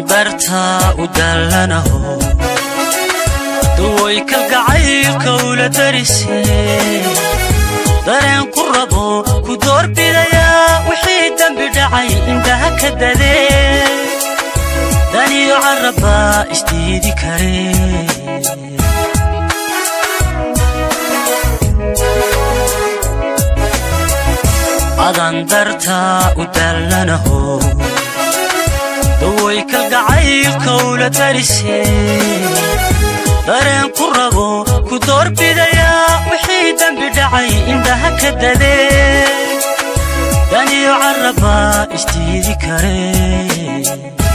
dartaa u dallanaho duway kalgacaylka ula darisee dareen ku rabo ku doorbidayaa wixii dembi dhacay indhaha ka dadee daniyo carrabbaa isdiidi karee adan dartaa u dallanaho daway kalgacaylka ula darisee dareen ku rabo ku doorbidayaa wixii dembi dhacay indhaha ka dadee daniyo carrabbaa isdiidi karee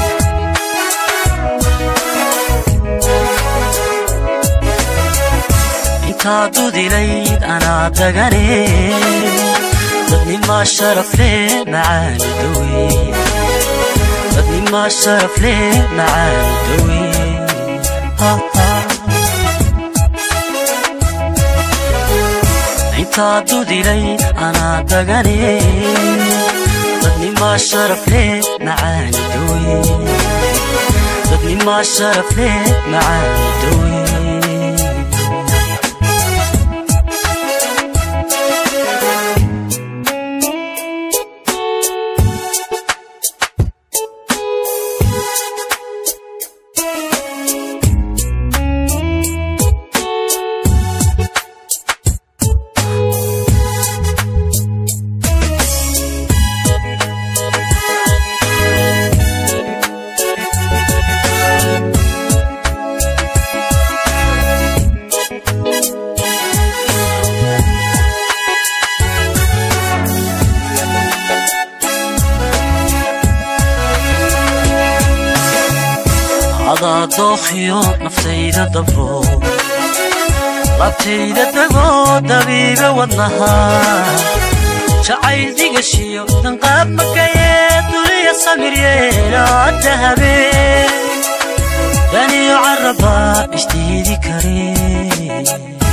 intaa dudilayd anaa dagane dadnimaa sharafle macaani dawe dadnimaa sharafle macaani dawe intaa dudilay anaa dagane dadnimaa sharafle macaani dawe dadnimaa sharafle macaani dawe adaa dookhiyo naftayda dabro labtayda degoo dabiiba wadnaha jacayl digashiyo danqaab makayee duliya samir yeelaadda habeen daniyo carrabbaa isdiidi karee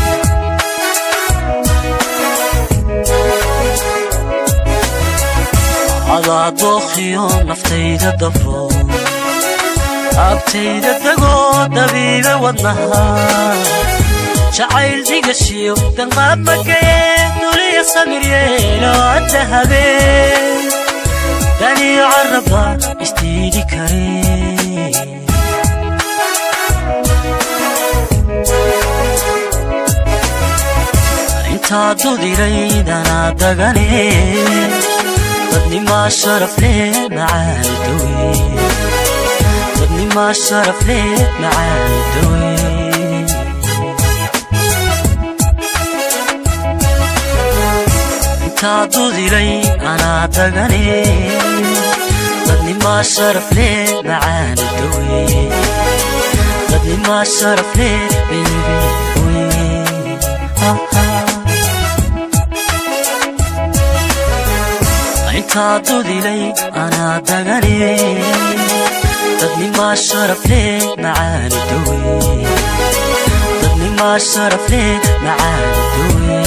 adaa dookhiyo naftayda dabro abtayda degoo dabiiba wadnaha jacayl digashiyo danqaab makayee duliya samir yeelo adda habeen daniyo carrabbaa isdiidi karee intaa dudilayd anaa dagane dadnimaa sharafle macaani dawe dadnimaa sharafle macaani dawe intaa dudilay anaa dagane dadnimaa sharafle macaani dawe dadnimaa sharafle beebe intaa dudilay anaa dagane dadnimaa sharafle macaani dawe dadnimaa sharafle macaani dawe